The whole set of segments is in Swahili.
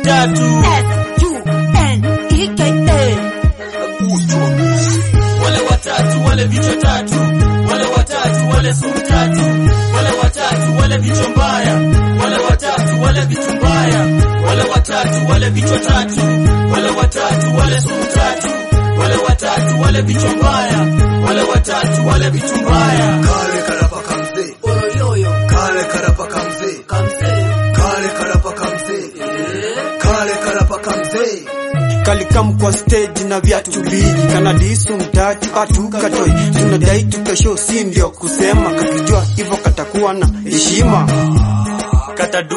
tatu wale watatu wale vichwa tatu wale watatu wale sumu tatu wale watatu wale vichwa mbaya wale watatu wale vitu mbaya wale watatu wale vichwa tatu wale watatu wale sumu tatu wale watatu wale vichwa mbaya wale watatu wale vitu mbaya Kale karapaka mzee, kale karapaka mzee, kale karapaka mzee, kale karapaka mzee. kalikam kwa stage na viatu mbili kanadisu mtatu hatukatoi tunadai tukasho si ndio kusema kakijua hivyo katakuwa na heshima katadu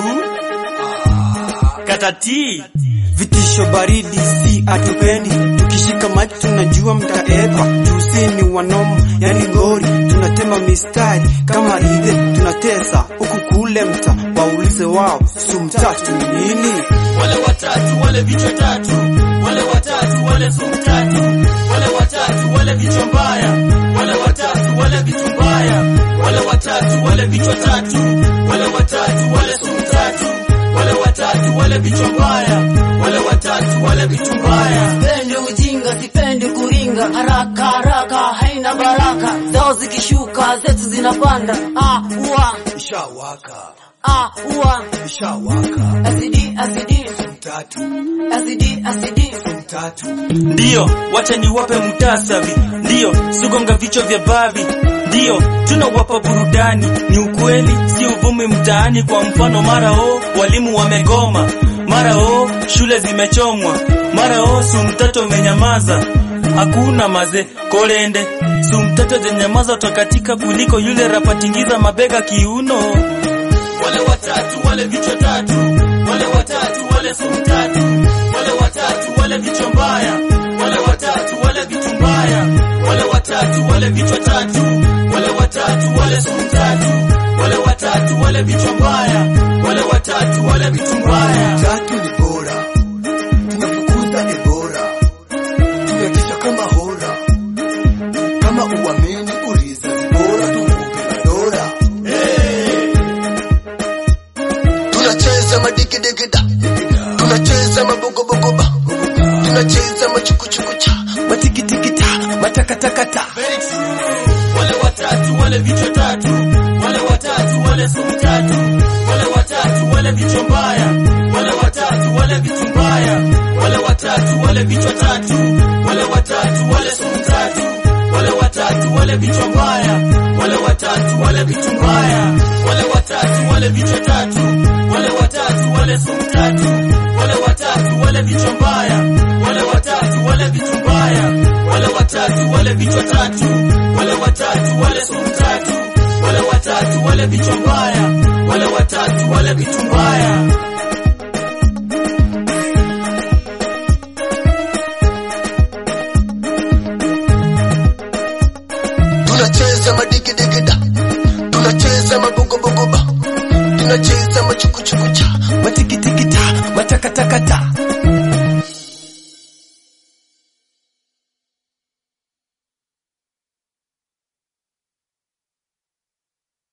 katati vitisho baridi si atupendi tukishika maji tunajua mtaekwa tusini wanomo yani ngori tunatema mistari kama ridhe tunatesa huku kule mta waulize wao sumtatu ni nini wale watatu wale vichwa tatu wale watatu wale sumu tatu wale watatu wale vichwa mbaya wale watatu wale vitu mbaya wale watatu wale vichwa tatu wale watatu wale sumu tatu wale watatu wale vichwa mbaya wale watatu wale vitu mbaya Sipendi ujinga, sipendi kuringa, haraka haraka haina baraka, zao zikishuka zetu zinapanda. Ah, ua, Ishawaka, ah, ua, ishawaka. azidi azidi Tatu, azidi azidi tatu. ndiyo wacha niwape mutasavi ndiyo sugonga vichwa vya bavi ndiyo tunawapa burudani ni ukweli si uvumi mtaani kwa mfano mara o walimu wamegoma mara o shule zimechomwa mara o sumtato umenyamaza hakuna maze kolende sumtato zenyamaza takatika kuliko yule rapatingiza mabega kiuno wale watatu wale vichwa tatu wale watatu wale sumu tatu wale watatu wale vichwa mbaya wale watatu wale vitu mbaya wale watatu wale vichwa tatu wale watatu wale sumu tatu wale watatu wale vichwa mbaya wale watatu wale vitu mbaya Tatu ni bora, tunafukuza Ebola, tunatisha kama hora. Kama uamini uliza, ni bora tukupe na dola. Tunacheza madigidigida, tunacheza mabogobogoba, tunacheza machukuchukucha, matikitikita, matakatakata. wale watatu wale vichwa tatu wale watatu wale sumu tatu wale watatu wale vichwa mbaya wale watatu wale vitu mbaya wale watatu wale vichwa tatu wale watatu wale sumu tatu wale watatu wale vichwa mbaya wale watatu wale vitu mbaya wale watatu wale vichwa tatu wale watatu wale sumu tatu wale watatu wale vichwa mbaya wale watatu wale vitu mbaya wale watatu wale vichwa tatu wale watatu wale sumu tatu wale watatu wale vichwa mbaya wale watatu wale vitu mbaya tunacheza madigidigida, tunacheza mabogobogoba, tunacheza machukuchukucha, matikitikita, matakatakata.